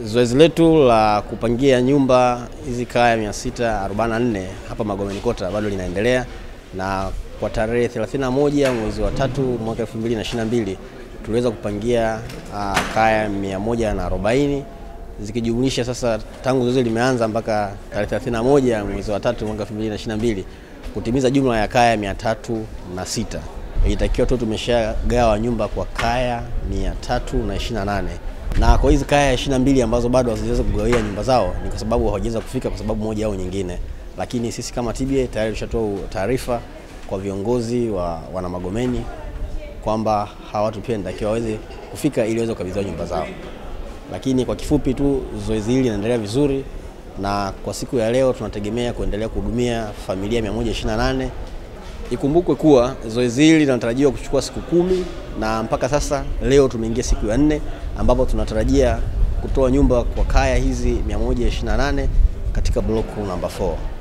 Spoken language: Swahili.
Zoezi letu la kupangia nyumba hizi kaya 644 hapa Magomeni Kota bado linaendelea na kwa tarehe 31 mwezi wa tatu mwaka 2022 tuliweza kupangia uh, kaya 140 zikijumlisha sasa tangu zoezi limeanza mpaka tarehe 31 mwezi wa tatu mwaka 2022 kutimiza jumla ya kaya 306. Ilitakiwa tu tumeshagawa nyumba kwa kaya 328 na kwa hizi kaya 22 ambazo bado hazijaweza kugawia nyumba zao ni kwa sababu hawajaweza kufika kwa sababu moja au nyingine, lakini sisi kama TBA tayari tushatoa taarifa kwa viongozi wa wana Magomeni kwamba hawa watu pia nitakiwa waweze kufika ili waweze kukabidhiwa nyumba zao. Lakini kwa kifupi tu zoezi hili linaendelea vizuri, na kwa siku ya leo tunategemea kuendelea kuhudumia familia 128. Ikumbukwe kuwa zoezi hili linatarajiwa kuchukua siku kumi na mpaka sasa leo tumeingia siku ya nne ambapo tunatarajia kutoa nyumba kwa kaya hizi 128 katika block namba 4.